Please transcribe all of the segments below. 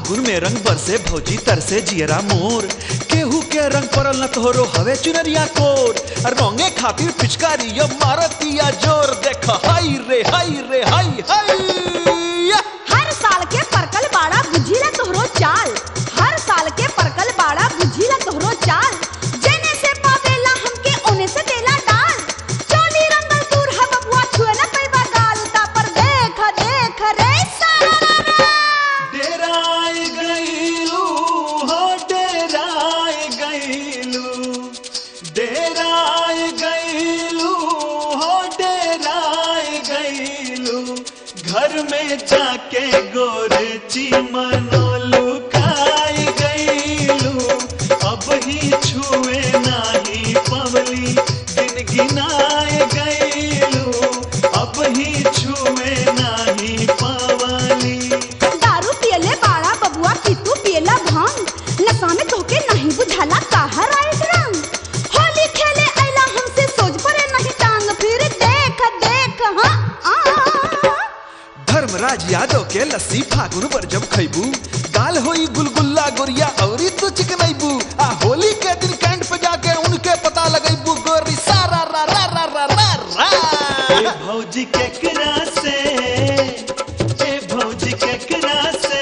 फागुन में रंग बरसे भौजी तरसे जियरा मोर केहू के रंग परल न तोहरो हवे चुनरिया कोर रंगे खातिर पिचकारी यो मारतिया जोर देख हाय रे हाय रे हाय हाय हर साल के परकल बाड़ा बुझीला तोहरो चाल हर साल के परकल बाड़ा बुझीला तोहरो चाल जेने से पावेला हमके ओने से देला डाल चोली रंगल दूर हम बबुआ छुए न पैबा गाल ता पर देख देख रे सारा डेराय गईलू हो डेराय गईलू डेराय गईलू हो डेराय गईलू घर में जाके गोरची मनोलू खाई गईलू अब ही छुए नाही पवली दिन गिनाए गईलू अब ही छुए नाही पवली दारू पियले बाड़ा बबुआ की तू पियला भांग नशा में तोके नहीं बुझाला काहा राइट रंग होली खेले आइला हमसे सोच पड़े नहीं टांग फिर देख देख हाँ आ धर्मराज यादव के लस्सी फागुन पर जब खैबू गाल होई गुलगुल्ला गोरिया औरी तू चिकनैबू आ होली के दिन कैंट पे जाके उनके पता लगैबू गोरी सारा रा रा रा रा रा रा भौजी केकरा से ए भौजी केकरा से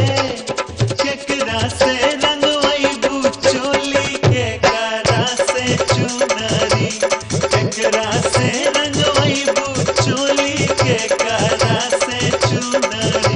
केकरा से रंगवैबू चोली केकरा से चुनरी केकरा से रंगवैबू चोली केकरा से चुनरी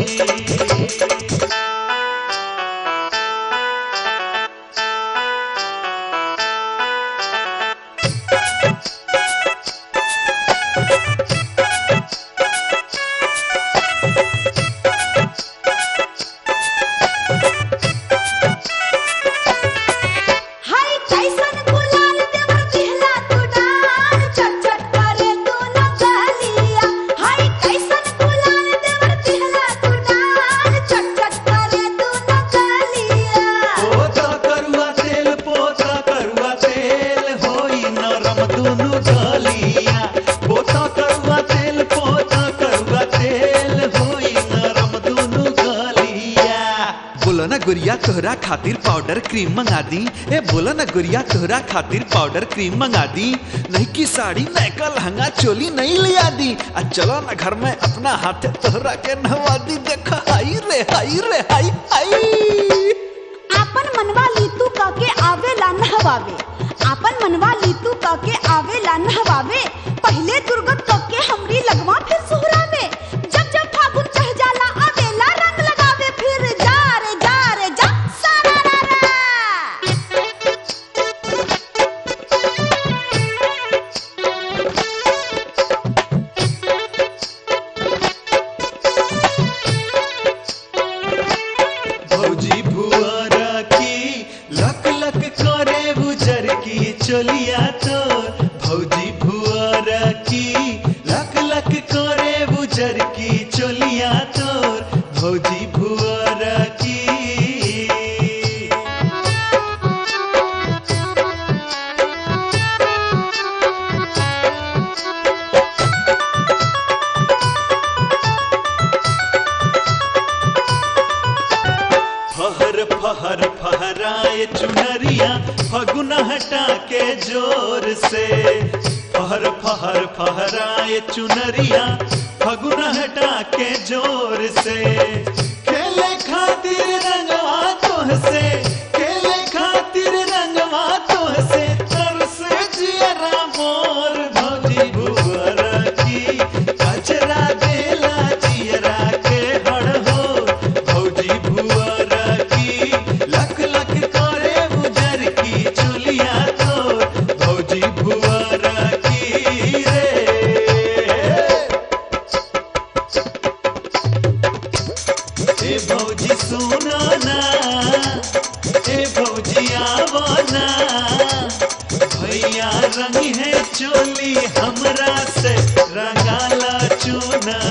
हाय कैसन गुलाल देवर दिहला तू डाल चट चट करे दोनों गलिया हाय कैसन गुलाल देवर दिहला तू डाल चट चट करे दोनों गलिया पोता करुआ तेल पोता करुआ तेल होई नरम दुनु गलिया पोता करुआ तेल पोता करुआ तेल होई नरम दुनु गलिया बोलो ना गुड़िया तोहरा खातिर पाउडर क्रीम मंगा दी ए बोलो ना गुड़िया तोहरा खातिर पाउडर क्रीम मंगा दी नहीं की साड़ी नैका लहंगा चोली नहीं लिया दी आ चलो ना घर में अपना हाथ तोहरा के नहवा दी देखा हाई रे हाई रे हाई हाई आपन मनवा लीतू काके आवेला नहवावे आपन मनवा लीतू काके आवेला नहवावे पहले दुर्गत काके हमरी लगवा फिर सुहरावे जब जब फागुन चढ़ जाला आवेला रंग लगावे फिर जा रे जा रे जा सारा रा रा भौजी भुआरा की लक लक करे बुजर की चलिया तोर भौजी भुआरा की लक लक करे बुजर की चलिया तोर भौजी भुआरा की फहर फहर फहराए चुनरिया फगुन हटा के जोर से फहर फहर फहराए चुनरिया फगुन हटा के जोर से खेले खातिर रंगवा तोह से खेले खातिर रंगवा तोह से तरस जियरा मोर भौजी भुवरा की कचरा देला जियरा के हड़ हो भौजी भुवरा की लख लख करे उजर की चुलिया तो भौजी भुवरा की रे ए भौजी सुनो ना ए भौजी आवो ना भैया रंग है चोली हमरा से रंगाला चूना